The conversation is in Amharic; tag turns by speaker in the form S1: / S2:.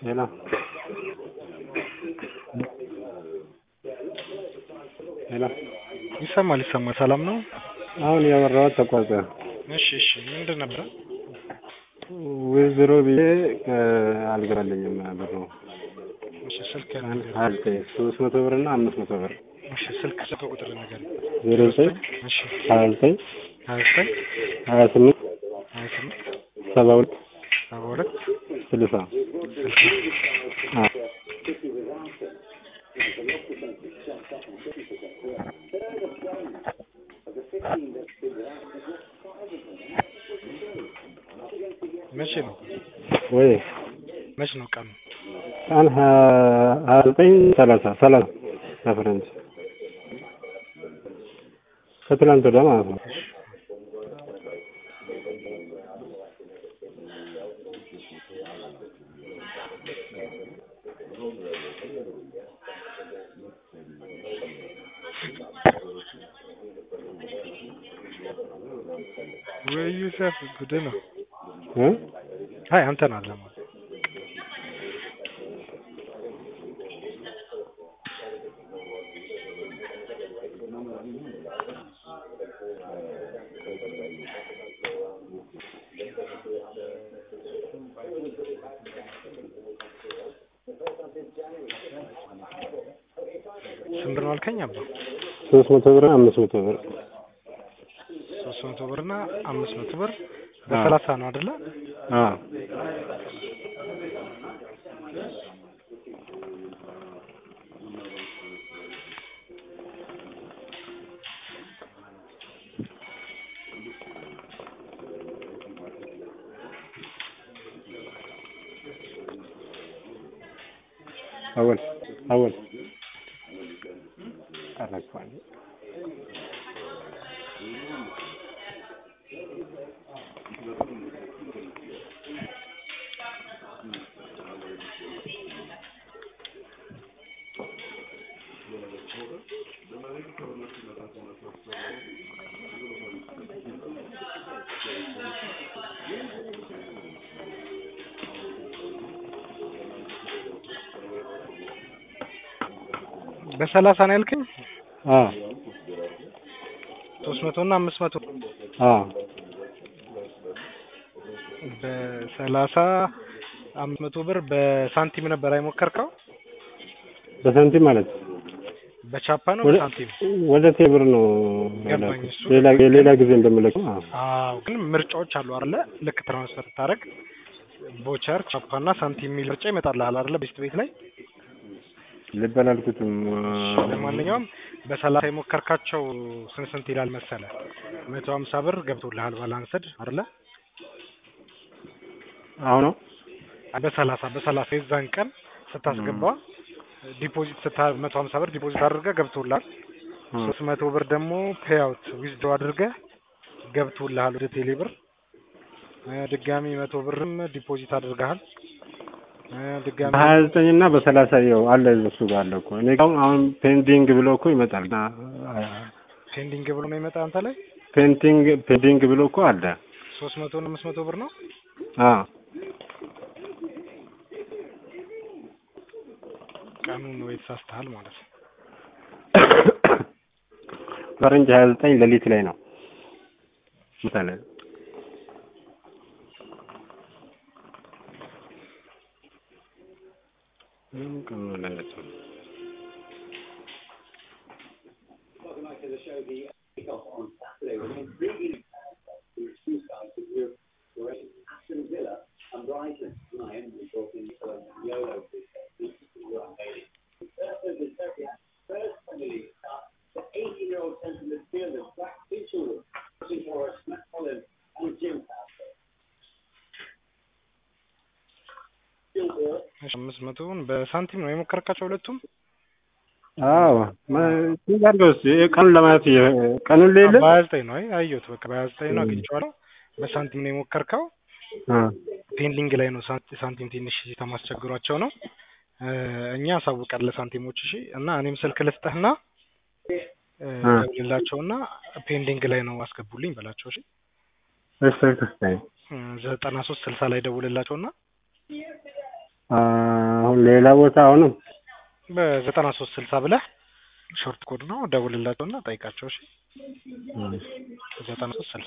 S1: ሄሎ ሄሎ
S2: ይሰማል ይሰማል። ሰላም ነው?
S1: አሁን ያወራሁት ተቋርጠ
S2: እሺ እሺ። ምንድን ነበረ?
S1: ዊዝድሮ ብዬ አልገባልኝም ብሩ
S2: እሺ ስልክ
S1: ሀያ ዘጠኝ ሶስት መቶ ብር እና አምስት መቶ ብር
S2: እሺ ስልክ ስልክ ቁጥር ነገር
S1: ዜሮ ዘጠኝ
S2: እሺ
S1: ሀያ ዘጠኝ
S2: ሀያ ዘጠኝ
S1: ሀያ ስምንት
S2: ሀያ ስምንት
S1: ሰባ ሁለት
S2: ሰባ ሁለት
S1: ስልሳ
S2: ስልሳ
S1: አዎ
S2: መቼ ነው
S1: ወይ
S2: መቼ ነው ቀኑ?
S1: ቀን ሀያ ዘጠኝ ሰላሳ ሰላሳ በፈረንጅ ከትላንት ወዲያ ማለት ነው።
S2: ወይ ዩሰፍ ጉድ ነው።
S1: እ
S2: አይ አንተን አለ ማለት ስንት ነው አልከኝ? አባ
S1: ሶስት መቶ ብር አምስት መቶ ብር
S2: ሶስት መቶ ብር እና አምስት መቶ ብር በሰላሳ ነው አይደለ?
S1: አዎ አወል አወል አረኳል
S2: በሰላሳ ነው ያልከኝ?
S1: አዎ
S2: ሶስት መቶ እና አምስት መቶ
S1: አዎ
S2: በሰላሳ አምስት መቶ ብር በሳንቲም ነበር አይሞከርከው?
S1: በሳንቲም ማለት
S2: በቻፓ ነው
S1: ወደ
S2: በሳንቲም?
S1: ወደ ቴብር ነው
S2: ገባኝ እሱ።
S1: ሌላ ሌላ ጊዜ እንደምለቀው አዎ
S2: አዎ ግን ምርጫዎች አሉ አይደለ? ልክ ትራንስፈር ስታደርግ ቦቸር፣ ቻፓ እና ሳንቲም የሚል ምርጫ ይመጣልሃል አይደለ? ቤስት ቤት ላይ
S1: ልበል አልኩትም
S2: ለማንኛውም በሰላሳ የሞከርካቸው ስንት ስንት ይላል መሰለ? መቶ ሀምሳ ብር ገብቶልሃል ባላንስድ አይደለ?
S1: አሁን ነው
S2: በሰላሳ በሰላሳ የዛን ቀን ስታስገባ ዲፖዚት ስታ መቶ ሀምሳ ብር ዲፖዚት አድርገህ ገብቶልሃል። ሶስት መቶ ብር ደግሞ ፔይአውት ዊዝድሮ አድርገህ ገብቶልሃል ወደ ቴሌ ብር። እ ድጋሚ መቶ ብርም ዲፖዚት አድርገሃል። እ ድጋሚ
S1: በሀያ ዘጠኝ እና በሰላሳ ይኸው አለ እሱ ጋር አለ እኮ እኔ ጋር አሁን ፔንዲንግ ብሎ እኮ ይመጣል እና
S2: ፔንዲንግ ብሎ ነው የመጣ አንተ ላይ
S1: ፔንቲንግ ፔንዲንግ ብሎ እኮ አለ
S2: ሶስት መቶ እና አምስት መቶ ብር ነው።
S1: አዎ
S2: ቀኑን ወይ ተሳስተሃል ማለት ነው።
S1: ፈረንጅ ሀያ ዘጠኝ ሌሊት ላይ ነው ምሳሌ ምን ቀኑ ላይ ነው?
S2: እሺ አምስት መቶውን በሳንቲም ነው የሞከርካቸው ሁለቱም?
S1: አዎ ስንት አድርገው እስኪ ቀኑን ለማለት እየ- ቀኑን ሌለ
S2: በሀያ ዘጠኝ ነው አይ አየሁት። በቃ በሀያ ዘጠኝ ነው አግኝቼዋለሁ። በሳንቲም ነው የሞከርከው። ፔንዲንግ ላይ ነው ሳንቲ- ሳንቲም ትንሽ ሲስተም አስቸግሯቸው ነው። እ እኛ አሳውቀን ለሳንቲሞች እሺ። እና እኔም ስልክ ልስጥህና እ ደውልላቸውና ፔንዲንግ ላይ ነው አስገቡልኝ በላቸው እሺ።
S1: እሺ ተስታይ
S2: እ ዘጠና ሶስት ስልሳ ላይ ደውልላቸውና
S1: አሁን ሌላ ቦታ አሁንም
S2: በዘጠና ሶስት ስልሳ ብለህ ሾርት ኮድ ነው ደውልላቸውና ጠይቃቸው። እሺ ዘጠና ሶስት ስልሳ